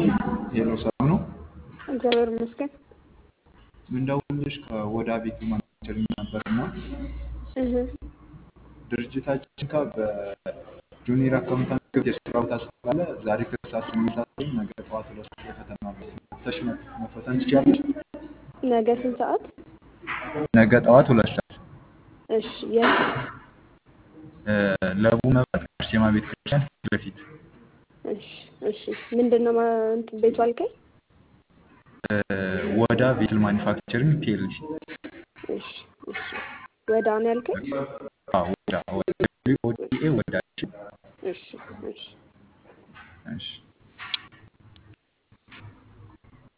ሄሎ ሰላም ነው። እግዚአብሔር ይመስገን። ምንደውልሽ ከወዳ ቤት ማናጀሪንግ ነበር እና እህ ድርጅታችን ጋር በጁኒየር አካውንታንት ክፍት የስራ ቦታ ስላለ ዛሬ ከሰዓት ስምንት ሰዓት ላይ ነገ ጠዋት ሁለት ሰዓት ላይ ፈተና አለ። መጥተሽ መፈተን ትችያለሽ። ነገ ስንት ሰዓት? ነገ ጠዋት ሁለት ሰዓት እሺ የት? እ፣ ለቡ መብራት አርሴማ ቤተ ክርስቲያን ፊት ለፊት እሺ እሺ ምንድን ነው ማ- እንትን ቤቱ አልከኝ? እ፣ ወዳ ቬትል ማኒፋክቸሪንግ ፒኤልሲ እሺ እሺ ወዳ ነው ያልከኝ? አዎ፣ ወዳ ወዳ ወዳ እሺ እሺ እሺ